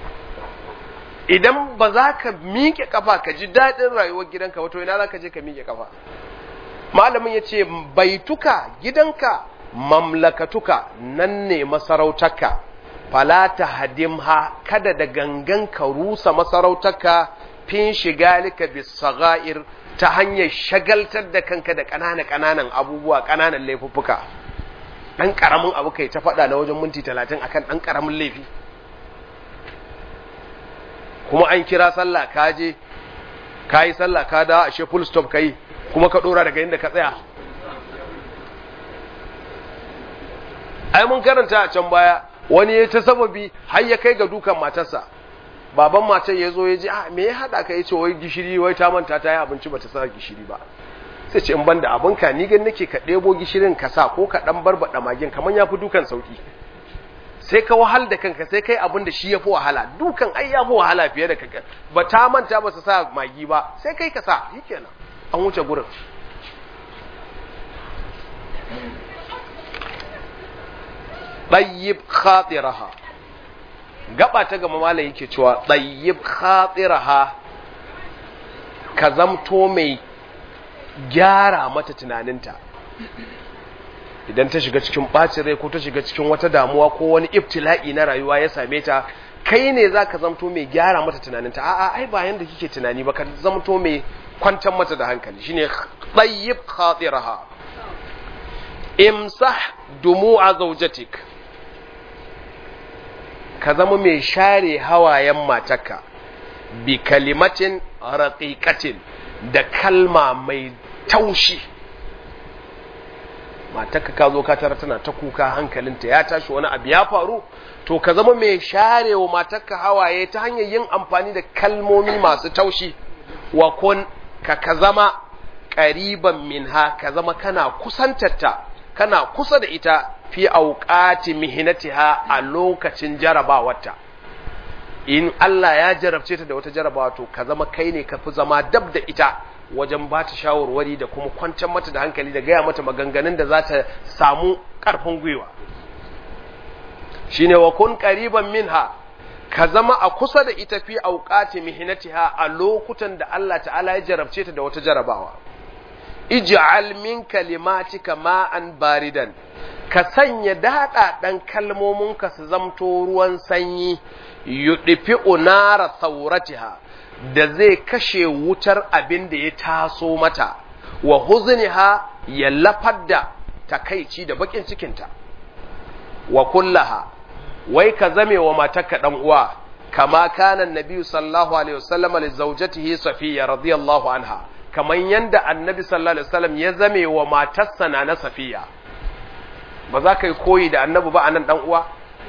idan ba za ka miƙe kafa ka ji daɗin rayuwar gidanka wato ina za ka je ka miƙe kafa malamin ya ce baituka gidanka mamlakatuka nan ne masarautarka falata hadimha kada da gangan ka rusa masarautarka fin shigalika bisaga'ir ta hanyar shagaltar da kanka da ƙananan ƙananan abubuwa ƙananan laifuffuka ɗan ƙaramin abu kai ta faɗa na wajen minti talatin akan ɗan ƙaramin laifi kuma an kira sallah ka je ka yi sallah ka da ashe full stop ka yi kuma ka ɗora daga inda ka tsaya ai mun karanta a can baya wani ya ta sababi har ya kai ga dukan matarsa baban matar ya zo ya ji ah me ya haɗa ka ya ce wai gishiri wai ta manta ta yi abinci ba ta sa gishiri ba sai ce in banda abinka ni gan nake ka ɗebo gishirin ka sa ko ka ɗan barbaɗa magin kamar ya fi dukan sauƙi sai ka wahal da kanka sai kai abin da shi ya fi wahala dukan ai ya fi wahala fiye da kanka ba ta manta ba su sa magi ba sai kai ka sa shi kenan an wuce gurin ɗayyib khatiraha gaba ta gama malam yake cewa ɗayyib khatiraha ka zamto mai gyara mata tunaninta idan ta shiga cikin ɓacin rai ko ta shiga cikin wata damuwa ko wani ibtila'i na rayuwa ya same ta kai ne za ka zamto mai gyara mata tunaninta a'a ai ba yanda kike tunani ba ka zamto mai kwantar mata da hankali shine tsayyib khatiraha imsah dumu'a zawjatik ka zama mai share hawayen matarka bi kalimatin raqiqatin da kalma mai taushi matarka ka zo ka tara tana ta kuka hankalinta ya tashi wani abu ya faru to ka zama mai share wa matarka hawaye ta hanyar yin amfani da kalmomi masu taushi wa kun ka ka zama ƙariban minha ka zama kana kusantarta kana kusa da ita fi auqati mihinatiha a lokacin jarabawarta in Allah ya jarabce ta da wata jarabawa to ka zama kai ne ka fi zama dab da ita wajen ba ta shawarwari da kuma kwantar mata da hankali da gaya mata maganganun da za ta samu ƙarfin gwiwa shine wa kun qariban minha ka zama a kusa da ita fi auqati mihinatiha a lokutan da Allah ta'ala ya jarabce ta da wata jarabawa ij'al min kalimatika ma'an baridan ka sanya daɗaɗen kalmominka su zamto ruwan sanyi yuɗifi unara sauratiha da zai kashe wutar abin da ya taso mata wa huzniha ya lafar da takaici da bakin cikinta wa kullaha wai ka zame wa matarka ɗan uwa kama kana nabi sallallahu alaihi wasallam li zawjatihi safiya radiyallahu anha kaman yanda annabi sallallahu alaihi wasallam ya zame wa matarsa na safiya ba za ka yi koyi da annabi ba a nan uwa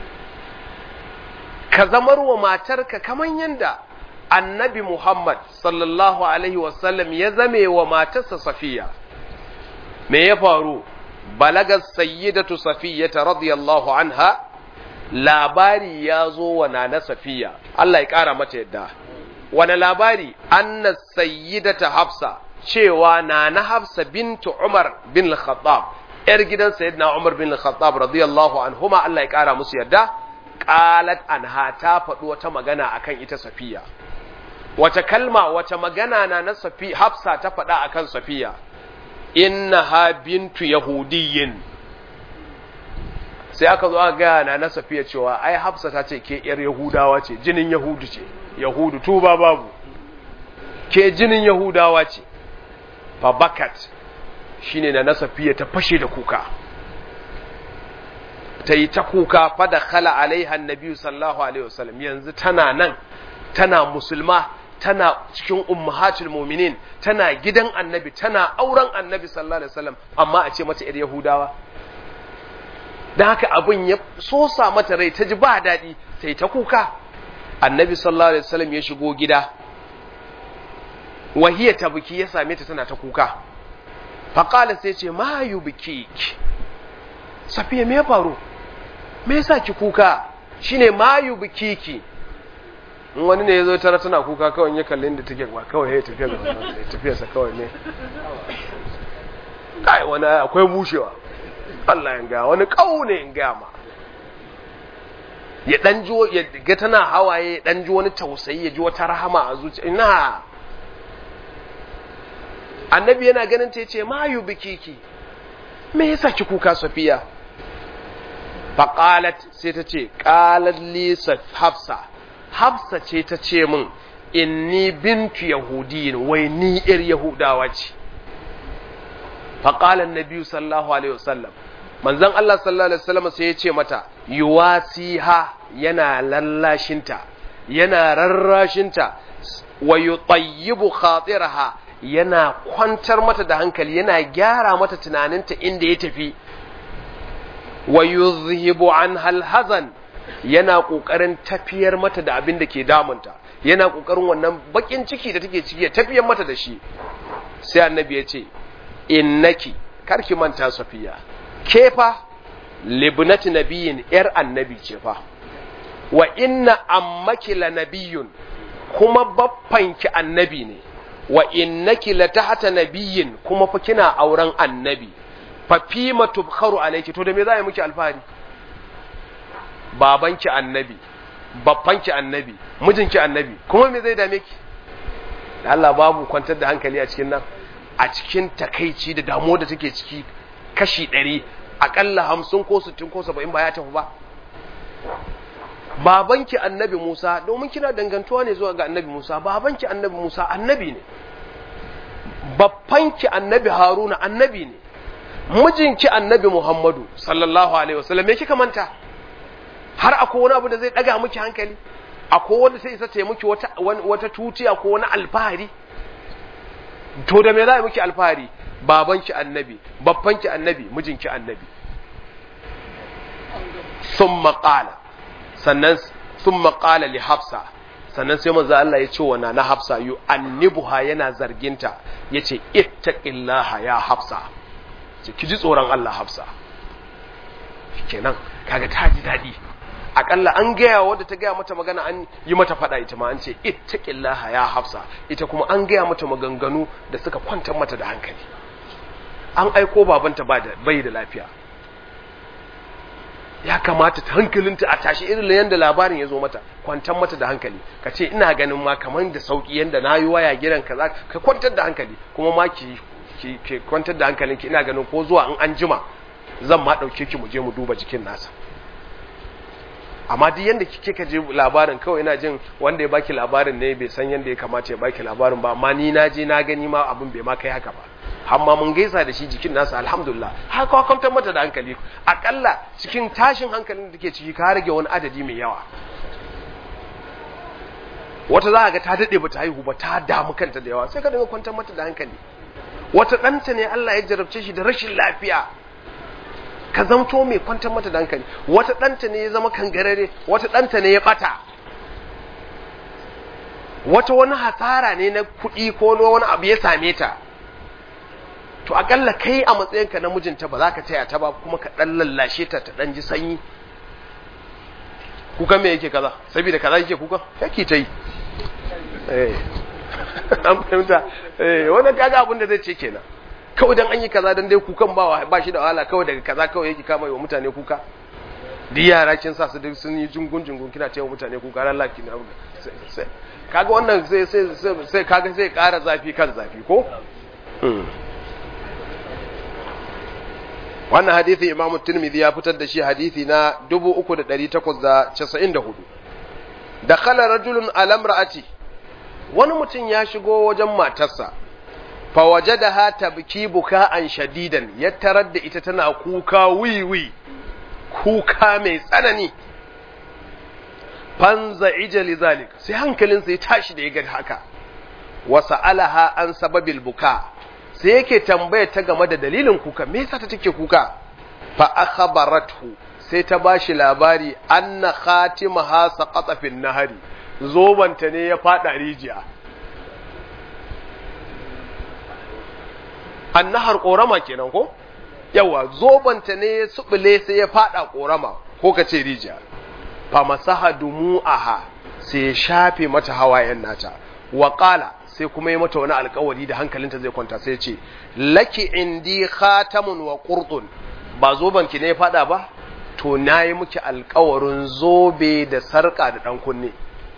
ka zamar wa matarka kaman yanda annabi Muhammad sallallahu Alaihi wasallam ya zame wa matarsa safiya me ya faru balagar sayyidatu safiyyata radiyallahu anha labari ya zo wa nana safiya Allah ya ƙara mata yadda wani labari anna sayyidata hafsa cewa nana hafsa bintu umar bin al-khattab yar gidan sayyidina Umar bin Khattab radiyallahu anhuma Allah ya kara musu yarda qalat anha ta faɗi wata magana akan ita Safiya wace kalma wace magana na na Safi Hafsa ta faɗa akan Safiya innaha bintu yahudiyyin sai aka zo aka gaya na na Safiya cewa ai Hafsa ta ce ke yar Yahudawa ce jinin Yahudu ce Yahudu tuba babu ke jinin Yahudawa ce fa bakat shine na na Safiya ta fashe da kuka ta yi ta kuka fada khala alaiha annabi sallallahu alaihi wasallam yanzu tana nan tana musulma tana cikin ummahatul mu'minin tana gidan annabi tana auren annabi sallallahu alaihi wasallam amma a ce mata yar yahudawa dan haka abin ya sosa mata rai ta ji ba daɗi ta yi ta kuka annabi sallallahu alaihi wasallam ya shigo gida wahiya ta biki ya same ta tana ta kuka faqala sai ce ma yubkiki safiya me ya faru me yasa ki kuka shine mayu bikiki in wani ne yazo tara tana kuka kawai ya kalle inda take ba kawai ya tafiya ga tafiya sa kawai ne kai wani akwai bushewa Allah ya ga wani kaune in ga ma ya dan ji ya ga tana hawaye ya dan ji wani tausayi ya ji wata rahama a zuciya ina annabi yana ganin ta yace mayu bikiki me yasa ki kuka safiya faƙalat sai ta ce ƙalar lisa hafsa hafsa ce ta ce min inni bintu yahudiyin wai ni ir yahudawa ce faƙalar na biyu sallahu alaihi wasallam manzan Allah sallallahu alaihi wasallam sai ya ce mata yuwasiha yana lallashinta yana rarrashinta wa yutayyibu khatiraha yana kwantar mata da hankali yana gyara mata tunaninta inda ya tafi wa yuzhibu anha alhazan yana kokarin tafiyar mata da abin da ke damunta yana kokarin wannan bakin ciki da take ciki ya tafiyar mata da shi sai annabi ya ce innaki karki manta safiya ke fa libnati nabiyin yar annabi ce fa wa inna ammaki la nabiyun kuma baffanki annabi ne wa innaki la tahta nabiyin kuma fa kina auren annabi fafima tubkharu alayki to da me za yi miki alfahari babanki annabi babbanki annabi mijinki annabi kuma me zai dame ki Allah babu kwantar da hankali a cikin nan a cikin takaici da damuwa da take ciki kashi ɗari akalla hamsin ko sittin ko saba'in ba ya tafi ba babanki annabi Musa domin kina dangantuwa ne zuwa ga annabi Musa babanki annabi Musa annabi ne babbanki annabi Haruna annabi ne mijinki annabi Muhammadu sallallahu alaihi wasallam me kika manta har akwai wani abu da zai daga miki hankali akwai wanda sai isa ta miki wata wata tutiya ko wani alfahari to da me za a miki alfahari babanki annabi babbanki annabi mijinki annabi thumma qala sannan thumma qala li hafsa sannan sai manzo Allah ya ce wa na hafsa yu annibuha yana zarginta yace ittaqillaha ya hafsa ce ki ji tsoron Allah hafsa kenan kaga ta ji daɗi akalla an gaya wadda ta gaya mata magana an yi mata faɗa ita ma an ce ittaqillaha ya hafsa ita kuma an gaya mata maganganu da suka kwantar mata da hankali an aiko babanta ba da bai da lafiya ya kamata ta hankalinta a tashi irin yadda labarin ya zo mata kwantar mata da hankali ka ce ina ganin ma kamar da sauki yadda na yi waya gidan kaza ka kwantar da hankali kuma ma ki ki kwantar da hankalinki ina ganin ko zuwa in an jima zan ma ɗauke ki mu je mu duba jikin nasa amma duk yanda kike ka je labarin kawai ina jin wanda ya baki labarin ne bai san yanda ya kamata ya baki labarin ba amma ni na je na gani ma abin bai ma kai haka ba amma mun gaisa da shi jikin nasa alhamdulillah har ka kwantar mata da hankali akalla cikin tashin hankalin da take ciki ka rage wani adadi mai yawa wata za ga ta dade bata haihu ba ta damu kanta da yawa sai ka dinga kwantar mata da hankali wata ɗanta ne Allah ya jarabce shi da rashin lafiya ka zamto mai kwantar mata da hankali wata ɗanta ne ya zama kangarare wata ɗanta ne ya ɓata wata wani hasara ne na kuɗi ko wani abu ya same ta to akalla kai a matsayinka na mijinta ba za ka taya ta ba kuma ka ɗan lallashe ta ta ɗan ji sanyi kuka me yake kaza saboda kaza yake kuka yake ta yi eh an fahimta eh wannan kaga abin da zai ce kenan kawai dan an yi kaza dan dai kukan ba ba shi da wahala kawai daga kaza kawai yake kama yi wa mutane kuka duk yara kin sa su duk sun yi jungun jungun kina cewa mutane kuka ran laki na sai kaga wannan sai sai sai kaga sai ƙara zafi kan zafi ko wannan hadisi imamu tirmidhi ya fitar da shi hadisi na 3894 dakhala rajulun ala imra'ati wani mutum ya shigo wajen matarsa fa wajadaha tabki buka'an shadidan ya tarar da ita tana kuka wiwi kuka mai tsanani fanza ijali zalik sai hankalinsa ya tashi da ya ga haka wa sa'alaha an sababil buka sai yake tambaya ta game da dalilin kuka me yasa ta take kuka fa akhbarathu sai ta bashi labari anna khatimaha saqata fil nahari zobanta ne ya fada rijiya annahar korama kenan ko yawa zobanta ne ya subule sai ya fada korama ko kace rijiya fa masaha dumu'aha sai ya shafe mata hawayen nata wa qala sai kuma yi mata wani alkawari da hankalinta zai kwanta sai ce laki indi khatamun wa qurtun ba zoban ki ne ya fada ba to nayi miki alkawarin zobe da sarka da dan kunne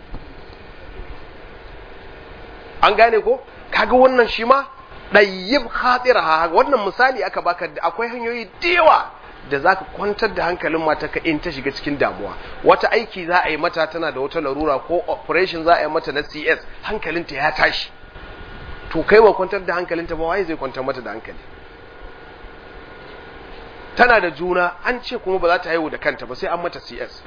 an gane ko kaga wannan shi ma dayyib khatiraha wannan misali aka baka akwai hanyoyi da yawa da za ka kwantar da hankalin matarka in ta shiga cikin damuwa wata aiki za a yi mata tana da wata larura ko operation za a yi mata na cs hankalinta ya tashi to kai wa kwantar da hankalinta ba waye zai kwantar mata da hankali tana da juna an ce kuma ba za ta haihu da kanta ba sai an mata cs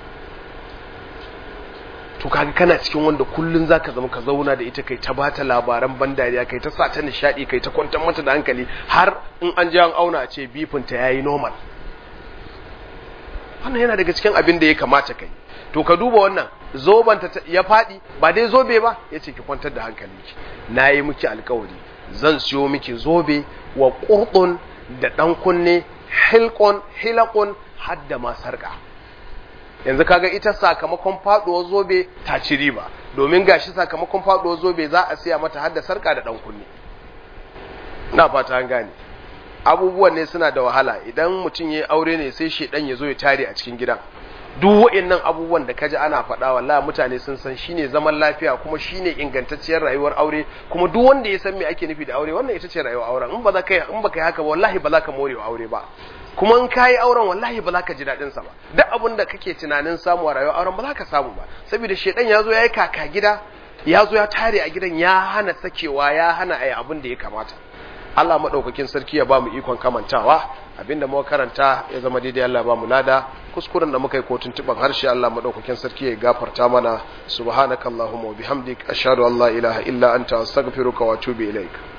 to kaga kana cikin wanda kullun zaka zama ka zauna da ita kai ta bata labaran ban dariya kai ta sa ta nishadi kai ta kwantar mata da hankali har in an ji an auna a ce bifinta yayi normal wannan yana daga cikin abin da ya kamata kai to ka duba wannan zobanta ya faɗi ba dai zobe ba ya ce ki kwantar da hankalinki na yi miki alkawari zan siyo miki zobe wa ƙurɗun da ɗan kunne hilkon hilakon har da ma sarƙa yanzu kaga ita sakamakon faɗuwar zobe ta ci riba domin gashi sakamakon faɗuwar zobe za a siya mata har da sarƙa da ɗan kunne na fata an gane abubuwan ne suna da wahala idan mutum ya aure ne sai shedan ya zo ya tare a cikin gidan duk wa'annan abubuwan da kaji ana faɗa wallahi mutane sun san shine zaman lafiya kuma shine ingantacciyar rayuwar aure kuma duk wanda ya san me ake nufi da aure wannan ita ce rayuwar auren in ba za ka in ba ka yi haka ba wallahi ba za ka more aure ba kuma in ka yi auren wallahi ba za ka ji daɗin sa ba duk abin da kake tunanin samu a rayuwar auren ba za ka samu ba saboda shedan ya zo ya yi kaka gida ya zo ya tare a gidan ya hana sakewa ya hana ayi abin da ya kamata Allah maɗaukakin sarki ya ba mu ikon kamantawa abinda muka karanta ya zama daidai Allah ba mu lada kuskuren da muka yi kotun tuban harshe Allah maɗaukakin sarki ya gafarta mana subhanakallahumma wa bihamdik ashhadu an la ilaha illa anta astaghfiruka wa atubu ilaik